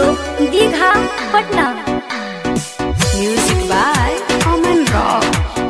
Studio Digha Patna music by Aman Rock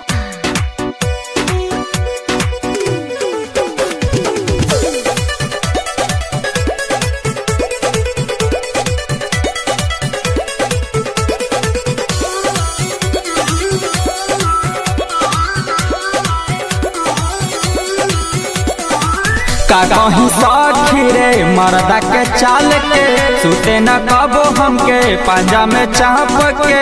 का कहीं साखी रे मरदा के चाल के सुते न कबो हमके पांजा में चाप के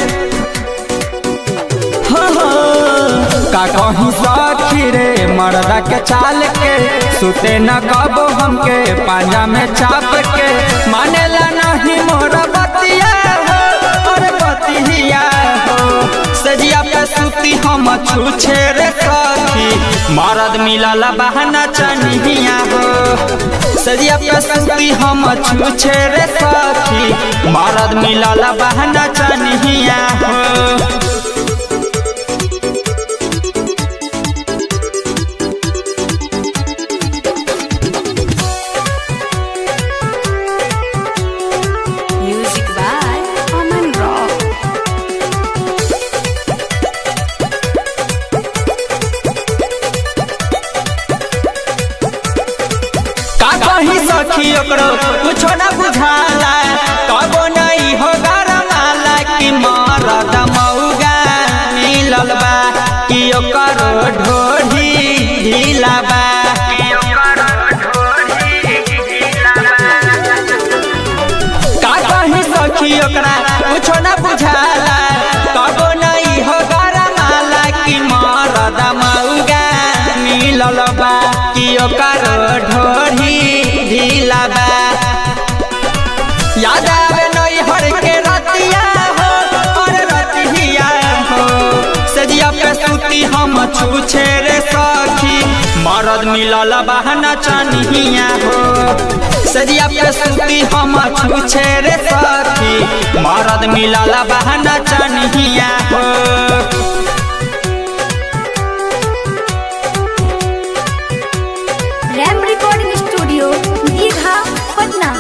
हाँ, हाँ। का कहीं साखी रे मरदा के चाल के सुते न कबो हमके पांजा में चाप के मानेला नहीं मोर बतिया हो और बतिया हो सजिया पे सुती हम छूछे रे सखी मरद मिलल बहना चनिया हो सजिया पे सुती हम छूछे रे सखी मरद मिलल बहना चनिया हो म्यूजिक बाय अमन रॉक का कही सखी ओकरो कुछो न बुझाला कबो नहीं हो गरमाला कि मरद मौगा मिलल बा कि ओकरो ढोढ़ी ढीला बा का कही सखी ओकरा कुछो न बुझाला कबो नहीं हो गरमाला कि मरद मौगा मिलल बा कि ओकरो ढोढ़ी ढीला बा याद आवे नई हर के रतिया हो और रतिया हो सजिया पे सुती हम छूछे रे सखी मरद मिलल बहना चनिया हो सजिया पे सुती हम छूछे रे सखी मरद मिलल बहना चनिया हो रैम रिकॉर्डिंग स्टूडियो दीघा पटना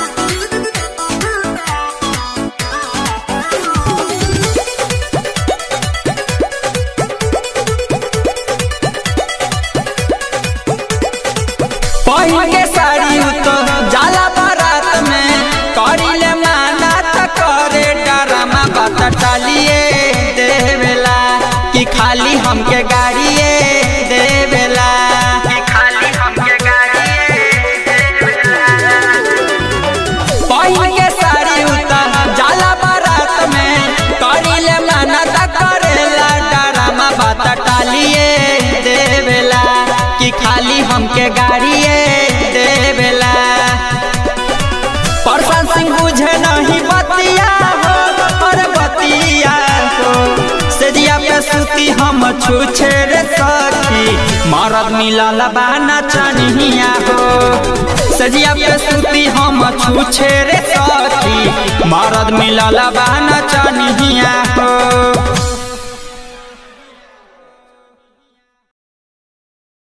पहिन के साड़ी तो जाला बारात में करिले माना त करे डरामा बात टालिए देवेला कि खाली हमके गाड़िए देवेला कि खाली हमके पहिन के साड़ी उतर जाला बारात में करिले माना त करेला डरामा बात टालिए देवेला कि खाली हमके गाड़िए देवेला प्रशांत सिंह बुझे नहीं बतिया हो और बतिया हो सजिया पे सुती हम छूछे रे सखी मरद मिलल बाना चनिया हो सजिया पे सुती हम छूछे रे सखी मरद मिलल बाना चनिया हो